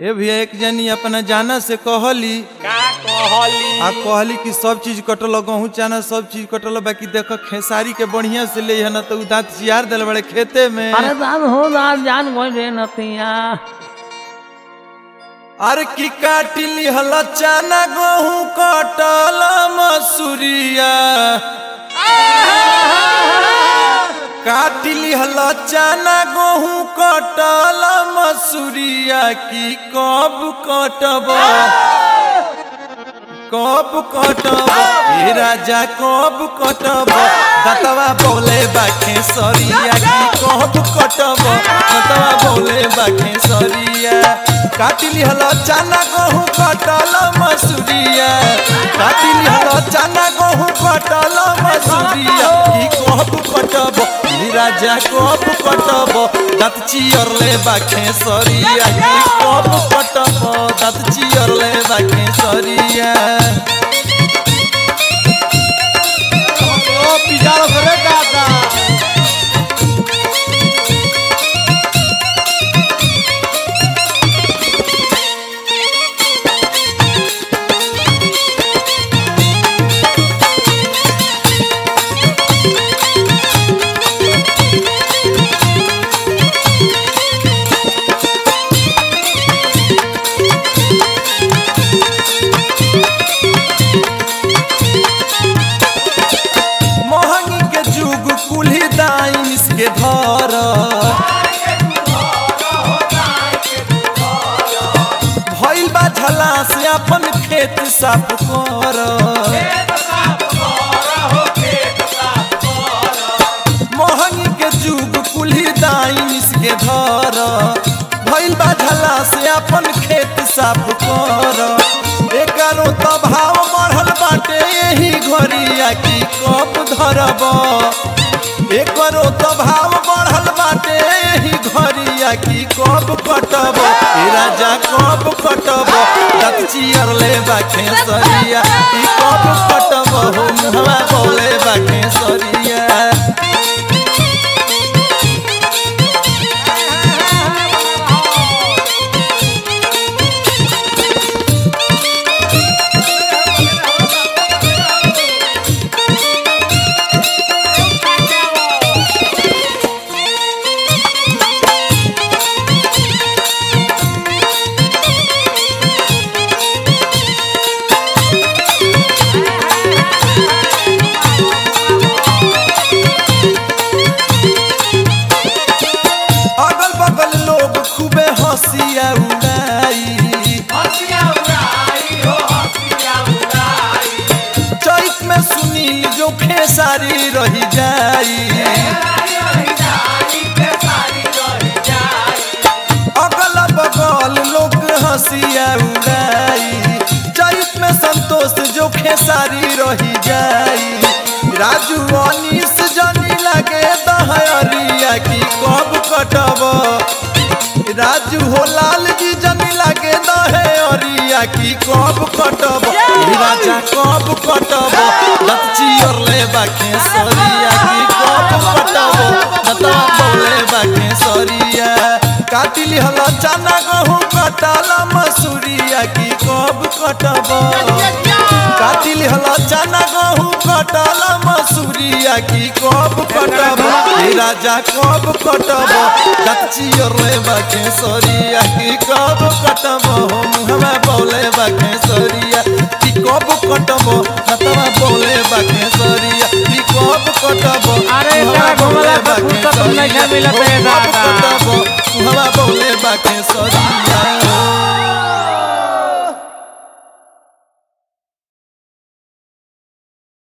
ए भैया एक जनी अपना जाना से कहली का कहली आ कहली कि सब चीज कटल गहूँ चाना सब चीज कटल बाकी देख खेसारी के बढ़िया से ले न तो उ दांत चियार दिल बड़े खेते में अरे दान हो दान जान गई रे नतिया अरे की काटिली हल चाना गहूँ कटल मसूरिया काटिली हल चाना गहूँ कटल मसूरिया की कब कटब कब कटब हे राजा कब कटब दतवा बोले बाखे सरिया की कब कटब दतवा बोले बाखे सरिया काटिली हल चाना गहूँ कटल मसूरिया काटिली हल चाना गहूँ कटल मसूरिया की कब कटब हे राजा कब कटब दत चियरले बाखे सरिया की कब कटब दत चियरले बाखे सरिया ओ पिजारो करे दादा मोहनी के जुग कुल्ही दाइन के धर भइल बा झला से अपन खेत साफ कर मोहनी के जुग कुल्ही दाइन के धर भइल बा झला से अपन खेत साफ कर एकरो तो भाव बढ़ल बाटे यही घरिया की कप धरब एकरो तो भाव बढ़ल बाटे यही घरिया की कब कटब ए राजा कब कटब दत चियर ले बाखे सरिया ई कब कटब हो मुहवा बोले बाखे सरिया अगल बगल लोग खूबे हंसिया उड़ाई चैत में सुनील जो खेसारी रही जाई अगल बगल लोग हंसिया उड़ाई चैत में संतोष जो खेसारी रही जाई राजू अनिस जनी लगे दहरिया की कब कटब राजू हो लाल जी जनी लगे दहे अरिया की कब कटब ई राजा कब कटब दत चियर ले बाखे सरिया की कब कटब दता बोले बाखे सरिया काटिली हल चना गहूँ कटाला मसूरिया की कब कटब काटिली हल चना गहूँ कटाला मसूरिया की कब कटब हे राजा कब कटब कच्चियर ले बाखे सरिया की कब कटब हो मुहवा बोले बाखे सरिया की कब कटब नतवा बोले बाखे सरिया की कब कटब अरे मुहवा एकरा घुमला बोले पर बाखे फुर्सत नहीं सरिया, मिलत है हो कब दादा। कटब मुहवा बोले बाखे सरिया